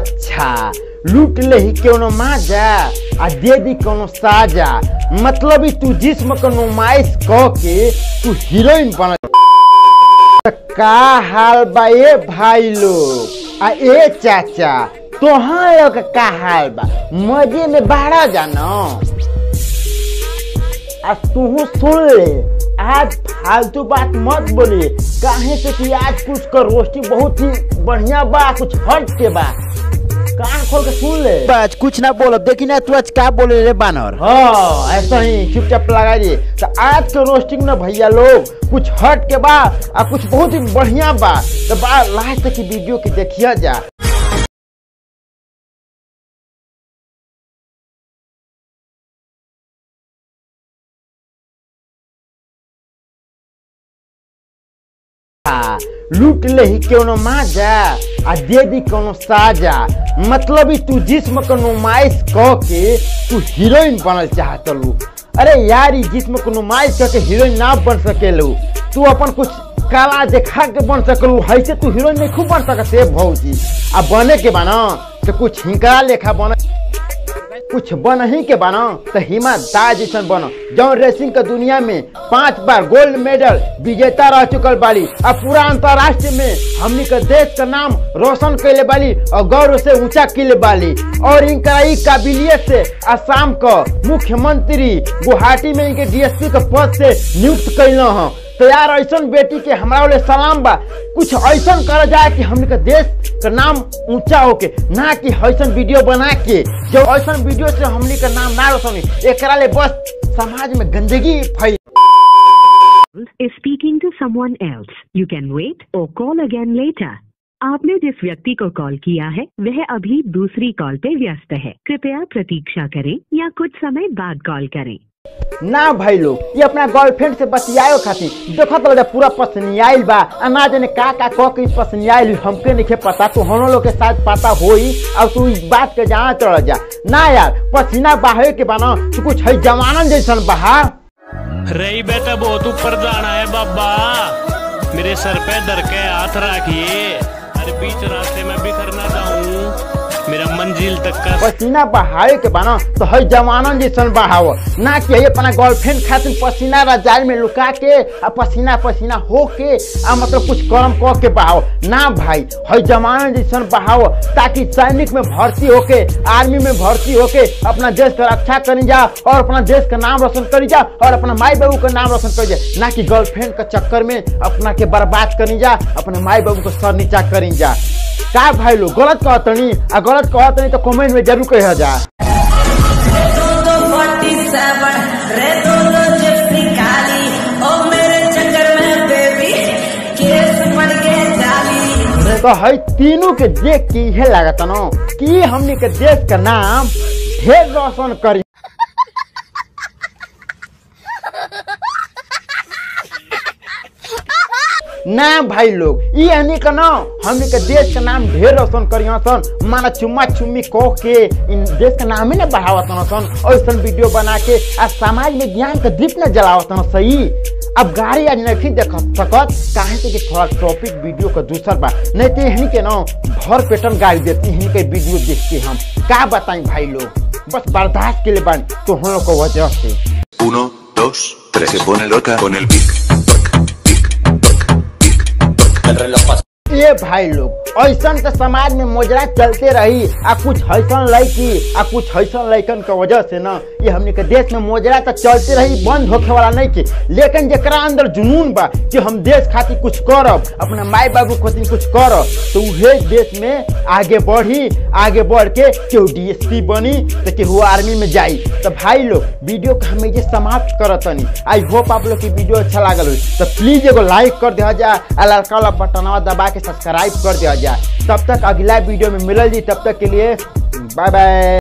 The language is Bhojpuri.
अच्छा लूट ले ही कोनो माजा आ दे दी कोनो साजा मतलब ही तू जिस्म को नुमाइश क के तू हीरोइन बन का हाल बा ए भाई लोग आ ए चाचा तोहाँ लोग का हाल बा मजे में बाड़ा जानो आ तू सुन ले आज फालतू बात मत बोली काहे से कि आज कुछ का रोस्टी बहुत ही बढ़िया बा कुछ हट के बा कान खोल के सुन ले बस कुछ ना बोलो देखी ना तू आज का बोले रे बानर हाँ ऐसा ही चुपचाप लगा दिए तो आज के रोस्टिंग ना भैया लोग कुछ हट के बा आ कुछ बहुत ही बढ़िया बा तो बा लास्ट तक की वीडियो की देखिए जा लूट ले ही कोनो माजा आ दे दी कोनो साजा मतलब ही तू जिस्म को नुमाइश क के तू हीरोइन बनल चाहत लू अरे यार ई जिस्म को नुमाइश करके हीरोइन ना बन सकेलू तू अपन कुछ कला देखा के बन सकलू ऐसे तू हीरोइन नहीं खूब बन सकते भौजी आ बने के बना तो कुछ हिंकड़ा लेखा बन कुछ बन ही के बना तो हिमा दास जैसन बनो जौन रेसिंग के दुनिया में पांच बार गोल्ड मेडल विजेता रह चुकल बाली और पूरा अंतर्राष्ट्रीय में हमनी के देश का नाम रोशन कैले बाली और गौरव से ऊंचा किले बाली और इनका ई काबिलियत से असम का मुख्यमंत्री गुवाहाटी में इनके डीएसपी के पद से नियुक्त कैल ह तो यार ऐसा बेटी के हमारा वाले सलाम बा कुछ ऐसा कर जाए कि हमने के देश का नाम ऊंचा होके ना कि ऐसा वीडियो बना के जो ऐसा वीडियो से हमने का नाम ना रोशन होई। एकरा ले बस समाज में गंदगी फैल is speaking to someone else. You can wait or call again later. आपने जिस व्यक्ति को कॉल किया है वह अभी दूसरी कॉल पे व्यस्त है कृपया प्रतीक्षा करें या कुछ समय बाद कॉल करें ना भाई लोग ये अपना गर्लफ्रेंड से बतियाओ खातिर देखो तो लगे पूरा पसनियाइल बा आ ना जाने का का कह के पसनियाइल हमके नहीं पता तो हम लोग के साथ पता होई और तू इस बात के जाना चल जा ना यार पसीना बहावे के बना तू कुछ है जवानन जैसन बहा रही बेटा बहुत ऊपर जाना है बाबा मेरे सर पे दर के हाथ रखिए अरे बीच रास्ते में बिखर ना जाऊं मेरा मंजिल तक का पसीना बहावे के बना तो है जवानन जैसन बहाव ना कि है अपना गर्लफ्रेंड खातिर पसीना रजाई में लुका के आ पसीना पसीना हो के आ मतलब कुछ कर्म कह के बहाव ना भाई है जवानन जैसन बहाव ताकि सैनिक में भर्ती होके आर्मी में भर्ती होके अपना देश का रक्षा करी जा और अपना देश का नाम रोशन करी जा और अपना माई बाबू का नाम रोशन करी जा ना कि गर्लफ्रेंड के चक्कर में अपना के बर्बाद करी जा अपने माई बाबू को सर नीचा करी जा का भाई लोग गलत कहतनी आ गलत कहतनी तो कमेंट में जरूर कह जा दो फोर्टी सेवन रे दो दो जिप्सी काली ओ मेरे चक्कर में बेबी केस पड़ गए जाली तो है तीनों के देख के इहे लागत न कि हमनी के देश का नाम ढेर रोशन करी ना भाई लोग ई हनी का ना हमनी के देश का नाम ढेर रोशन करियो सन माना चुम्मा चुम्मी कह के इन देश का नाम ही ना बढ़ावत न सन ऐसन वीडियो बना के आ समाज में ज्ञान का दीप न जलावत न सही अब गाड़ी आज नहीं देख सकत काहे से कि थोड़ा टॉपिक वीडियो का दूसर बा नहीं तो हनी के ना भर पेटन गाड़ी देती हनी के वीडियो देख के हम का बताई भाई लोग बस बर्दाश्त के लिए बन तो हम लोग को वजह से Uno, dos, tres. Se pone loca con el pic. Pic, pic, pic, pic. ये भाई लोग ऐसन के समाज में मोजरा चलते रही आ कुछ ऐसन लड़की आ कुछ ऐसन लड़कन के वजह से ना ये हमने के देश में मोजरा तो चलते रही बंद होखे वाला नहीं के लेकिन जरा अंदर जुनून बा कि हम देश खातिर कुछ करब अपने माई बाबू खातिर कुछ करब तो उहे देश में आगे बढ़ी आगे बढ़ के केहू डीएसपी बनी तो केहू आर्मी में जाई तो भाई लोग वीडियो को हम ये समाप्त करतनी आई होप आप लोग की वीडियो अच्छा लागल हो तो प्लीज एगो लाइक कर दिया जाए आ लड़का वाला बटनवा दबा के सब्सक्राइब कर दिया जाए तब तक अगला वीडियो में मिलल जी तब तक के लिए बाय बाय